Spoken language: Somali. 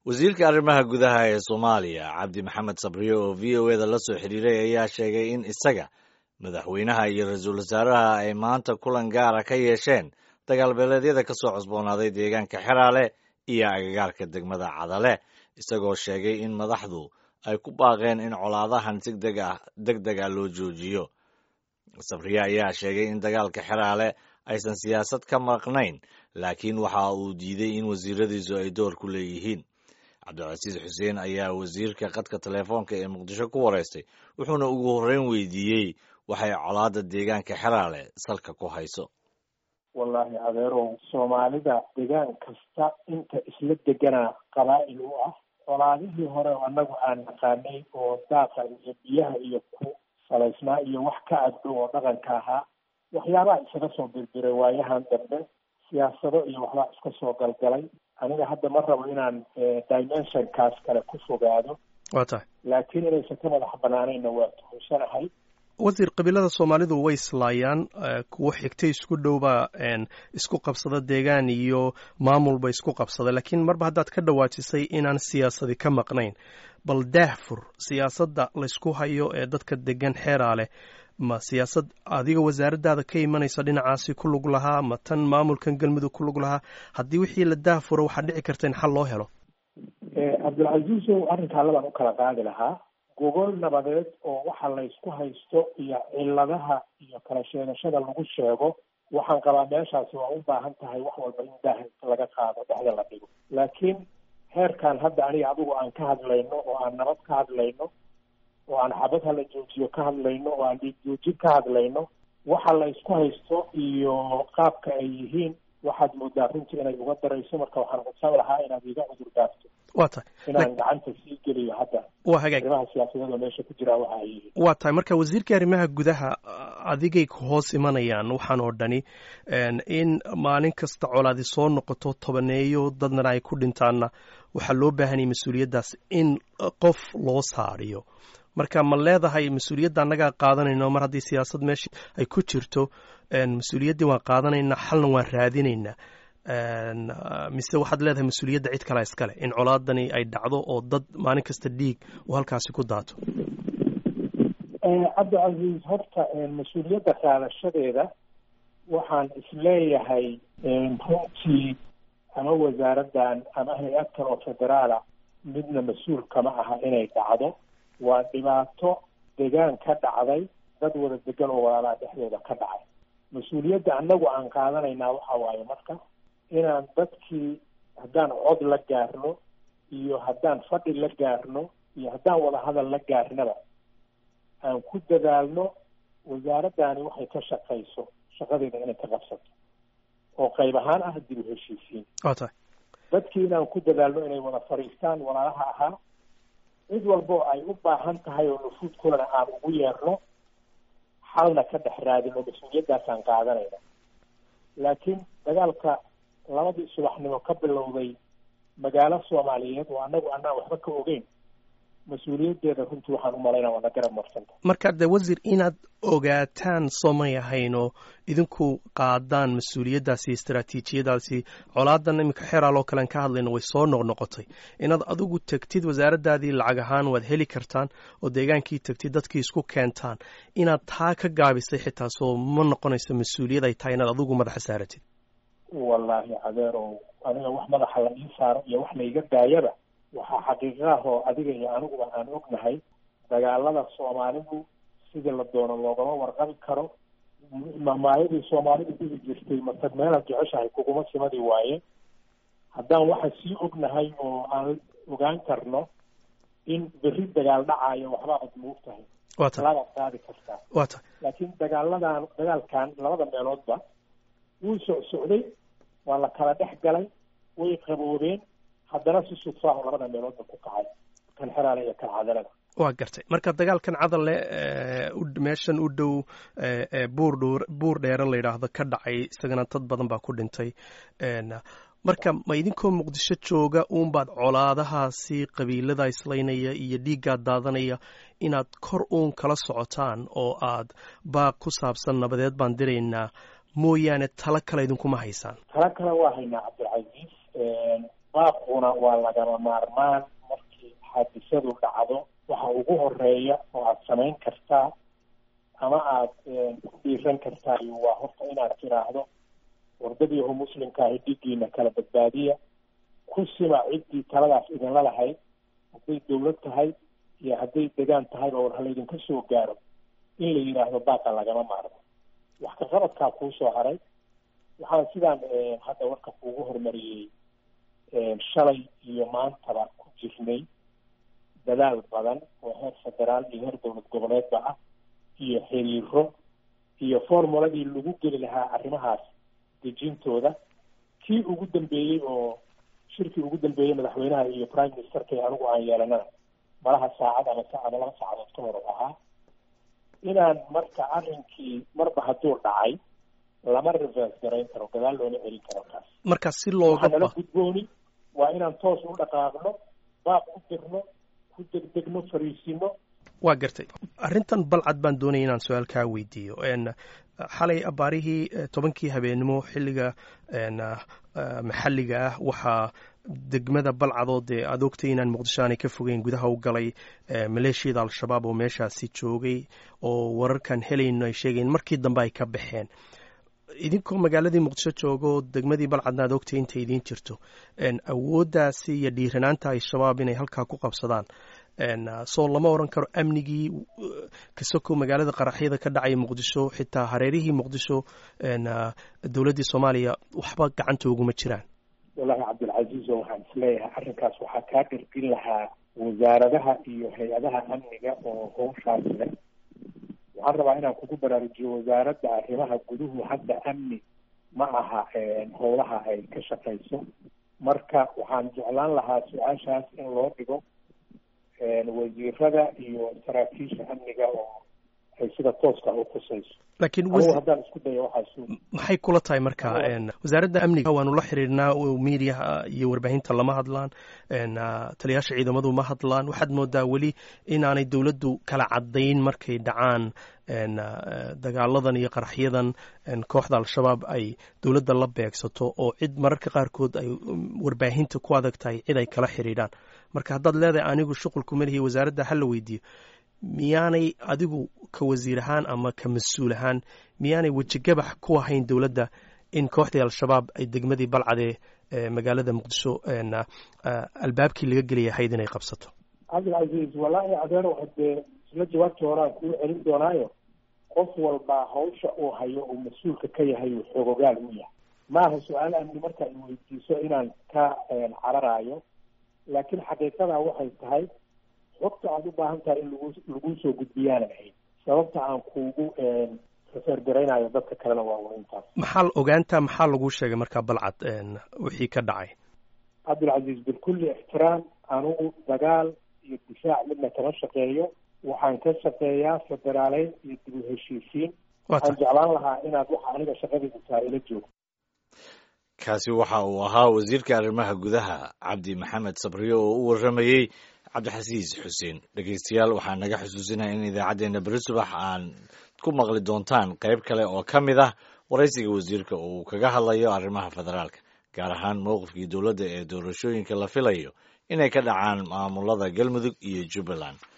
wasiirka arrimaha gudaha ee soomaaliya cabdi maxamed sabriye oo v o eda la soo xiriiray ayaa sheegay in isaga madaxweynaha iyo ra-iisul wasaaraha ay maanta kulan gaara ka yeesheen dagaalbeeleedyada ka soo cusboonaaday deegaanka xeraale iyo agagaarka degmada cadale isagoo sheegay in madaxdu ay ku baaqeen in colaadahan si deg deg ah loo joojiyo sabriye ayaa sheegay in dagaalka xeraale aysan siyaasad ka maqnayn laakiin waxa uu diiday in wasiiradiisu ay door ku leeyihiin cabdilcasiis xuseen ayaa wasiirka khadka telefoonka ee muqdisho ku wareystay wuxuuna ugu horreyn weydiiyey waxay colaada deegaanka xeraale salka ku hayso wallaahi adeerow soomaalida degaan kasta inta isla deganaa qabaa'il u ah colaadihii hore annagu aan naqaanay oo daaqa iyo biyaha iyo ku salaysnaa iyo wax ka agdhow oo dhaqanka ahaa waxyaabaha isaga soo birbiray waayahan dambe siyaasado iyo waxbaa iska soo galgalay aniga hadda ma rabo inaan dimensionkaas kale ku fogaado waa tahay laakiin inaysan ka madax banaanayna waa tuhunsanahay wasiir qabiilada soomaalidu way islaayaan kuwo xigtay isku dhowbaa isku qabsada deegaan iyo maamulba isku qabsada laakiin marba haddaad ka dhawaajisay inaan siyaasadi ka maqnayn bal daahfur siyaasadda laysku hayo ee dadka degan xeeraa leh ma siyaasad adiga wasaaraddaada ka imanaysa dhinacaasi ku lug lahaa ma tan maamulkan galmudug ku lug lahaa haddii wixii la daahfuro waxaa dhici karta in xal loo helo cabdilcasiisow arrinkaa labaan u kala qaadi lahaa gogol nabadeed oo waxa laysku haysto iyo ciladaha iyo kala sheegashada lagu sheego waxaan qabaa meeshaasi waa u baahan tahay wax walba in daah laga qaado dhexda la dhigo laakiin heerkan hadda aniga adigu aan ka hadlayno oo aan nabad ka hadlayno oo aan xabad hala joojiyo ka hadlayno oo aan dhiig joojin ka hadlayno waxa la isku haysto iyo qaabka ay yihiin waxaad moodaa runtii inay uga darayso marka waxaan codsan lahaa inaad iga cudur daafto waa tahay inaan gacanta sii geliyo hadda waa hagaag arrimaha siyaasadada meesha ku jira waxa ay yihiin waa tahay marka wasiirka arrimaha gudaha adigay ku hoos imanayaan waxaan oo dhani in maalin kasta colaadi soo noqoto tobaneeyo dadna ay ku dhintaanna waxaa loo baahanaya mas-uuliyaddaas in qof loo saariyo marka ma leedahay mas-uuliyadda annagaa qaadanayno mar haddii siyaasad meesha ay ku jirto mas-uuliyaddii waan qaadanaynaa xalna waan raadinaynaa mise waxaad leedahay mas-uuliyadda cid kalea iskale in colaadani ay dhacdo oo dad maalin kasta dhiig oo halkaasi ku daato cabdicasiis horta mas-uuliyadda qaadashadeeda waxaan isleeyahay runtii ama wasaaraddan ama hay-ad kale oo federaala midna mas-uul kama aha inay dhacdo waa dhibaato degaan ka dhacday dad wada degan oo walaalaha dhexdooda ka dhacay mas-uuliyadda annagu aan qaadanaynaa waxa waaye marka inaan dadkii haddaan cod la gaarno iyo haddaan fadhi la gaarno iyo haddaan wada hadal la gaarnaba aan ku dadaalno wasaaraddaani waxay ka shaqayso shaqadeeda inay ka qabsato oo qayb ahaan ah dib u heshiisiin waa tahay dadkii inaan ku dadaalno inay wada fadhiistaan walaalaha ahaa cid walbo ay u baahan tahay oo nufuud kulana aan ugu yeerno xalna ka dhex raadino mas-uuliyaddaasaan qaadanayna laakiin dagaalka labadii subaxnimo ka bilowday magaalo soomaaliyeed oo annagu anaan waxba ka ogeyn mas-uuliyaddeeda runtii waxaan u malaynaa waana garab marsanta marka de wasiir inaad ogaataan soomay ahayn oo idinku qaadaan mas-uuliyaddaasi istaraatiijiyadaasi colaadan iminka xeeraaloo kalean ka hadlayno way soo noqnoqotay inaad adigu tegtid wasaaraddaadii lacag ahaan waad heli kartaan oo deegaankii tegtid dadkii isku keentaan inaad taa ka gaabisay xitaa soo ma noqonayso mas-uuliyad ay tahay inaad adigu madaxa saaratid wallaahi adeerow aniga wax madaxa la ii saaro iyo wax layga daayaba waxaa xaqiiqaah oo adiga iyo aniguba aan ognahay dagaalada soomaalidu sidii la doono loogama warqabi karo maamaayadii soomaalidu dhihi jirtay matag meelaad jeceshahay kuguma simadi waaye haddaan waxa sii ognahay oo aan ogaan karno in berri dagaal dhacaayo waxba ad moog tahay waa tahay laagaad qaadi kartaa waa tahay laakiin dagaaladan dagaalkan labada meeloodba wuu socsocday waa la kala dhex galay way qaboobeen haddana si sudfaaho labada meeloodba ku kacay kan xeraale iyo kan cadalada waa gartay marka dagaalkan cadalle meeshan u dhow buur dh buur dheere la yidhaahdo ka dhacay isagana dad badan baa ku dhintay marka ma idinkoo muqdisho jooga uunbaad colaadahaasi qabiilada islaynaya iyo dhiiggaa daadanaya inaad kor uun kala socotaan oo aad baaq ku saabsan nabadeed baan diraynaa mooyaane talo kale idinkuma haysaan talo kale waa haynaa cabdilcasiis baaquna waa lagama maarmaan markii xaadisadu dhacdo waxa ugu horeeya oo aada samayn kartaa ama aada ku dhiiran kartaa waa horta inaad tiraahdo wardadiihu muslimkaahi dhigiina kala badbaadiya ku sima ciddii taladaas idinla lahayd hadday dawlad tahay iyo hadday degaan tahayba war halaydinka soo gaaro in la yidhaahdo baaqa lagama maarmo wax ka qabadkaa kuu soo haray waxaan sidaan hadda warka kuugu hormariyey shalay iyo maantaba ku jirnay dadaal badan oo heer federaal iyo heer dowlad goboleedba ah iyo xiriiro iyo formuladii lagu geli lahaa arrimahaas dejintooda kii ugu dambeeyey oo shirkii ugu dambeeyey madaxweynaha iyo prime ministerka anigu aan yeelanana malaha saacad ama ama laba saacadood ka hor ahaa inaan marka arrinkii marba hadduu dhacay lama reverse garayn karo gadaal loona celin karo kaas marka si looga waxaa nala gudbooni waa inaan toos u dhaqaaqno baaq u dirno ku degdegno fariisino waa gartay arrintan balcad baan doonaya inaan su-aal kaa weydiiyo xalay abaarihii tobankii habeenimo xilliga maxalliga ah waxaa degmada balcadoo dee aad ogtay inaan muqdisho aanay ka fogeyn gudaha u galay maleeshiyada al-shabaab oo meeshaasi joogay oo wararkan helayno ay sheegayen markii dambe ay ka baxeen idinkoo magaaladii muqdisho joogo degmadii balcadna aad ogtay intay idiin jirto awooddaasi iyo dhiiranaanta al-shabaab inay halkaa ku qabsadaan soo lama oran karo amnigii kasoko magaalada qaraxyada ka dhacaya muqdisho xitaa hareerihii muqdisho dowladdii soomaaliya waxba gacanta uguma jiraan wallaahi cabdilcaziiz oo waxaan isleeyahay arrinkaas waxaa kaa gargin lahaa wasaaradaha iyo hay-adaha amniga oo howshaas leh waxaan rabaa inaan kugu baraarujiyo wasaaradda arrimaha guduhu hadda amni ma aha howlaha ay ka shaqayso marka waxaan jeclaan lahaa su-aashaas in loo dhigo wasiirada iyo saraakiisha amniga oo ay sida tooska u khusayso laakiin anigu haddaan isku dayo waxaasu maxay kula tahay marka wasaaradda amniga waanu la xiriirnaa miidiyaha iyo warbaahinta lama hadlaan taliyaasha ciidamadu ma hadlaan waxaad moodaa weli inaanay dowladdu kala caddayn markay dhacaan dagaaladan iyo qaraxyadan kooxda al-shabaab ay dowladda la beegsato oo cid mararka qaarkood ay warbaahinta ku adag tahay cid ay kala xiriiraan marka haddaad leedahay anigu shuqulku malihi wasaaradda hala weydiiyo miyaanay adigu ka wasiir ahaan ama ka mas-uul ahaan miyaanay wejigabax ku ahayn dowladda in kooxdii al-shabaab ay degmadii balcadee magaalada muqdisho albaabkii laga gelaya ahayd inay qabsato cabdilcaziiz wallaahi adeero hadee isla jawaabtii horaan kuu celin doonaayo qof walba hawsha uu hayo uu mas-uulka ka yahay uu xoogogaal u yahay maaha su-aal amni marka ay weydiiso inaan ka cararaayo laakiin xaqiiqadaa waxay tahay xogta aada u baahan tahay in lagu laguu soo gudbiyaanan ahayd sababta aan kuugu refergaraynayo dadka kalena waa un intaas maxaa ogaanta maxaa lagu sheegay markaa balcad wixii ka dhacay cabdilcaziiz bikulli ixtiraam anugu dagaal iyo difaac midna kama shaqeeyo waxaan ka shaqeeyaa federaaleyn iyo dib u heshiisiin waxaan jeclaan lahaa inaad waxa aniga shaqadayda tahay ila joogto kaasi waxa uu ahaa wasiirka arrimaha gudaha cabdi maxamed sabriyo oo u warramayey cabdixasiis xuseen dhegeystayaal waxaa naga xusuusinaya in idaacaddeenna beri subax aan ku maqli doontaan qayb kale oo ka mid ah waraysiga wasiirka uu kaga hadlayo arrimaha federaalka gaar ahaan mowqifkii dowladda ee doorashooyinka la filayo inay ka dhacaan maamulada galmudug iyo jubbaland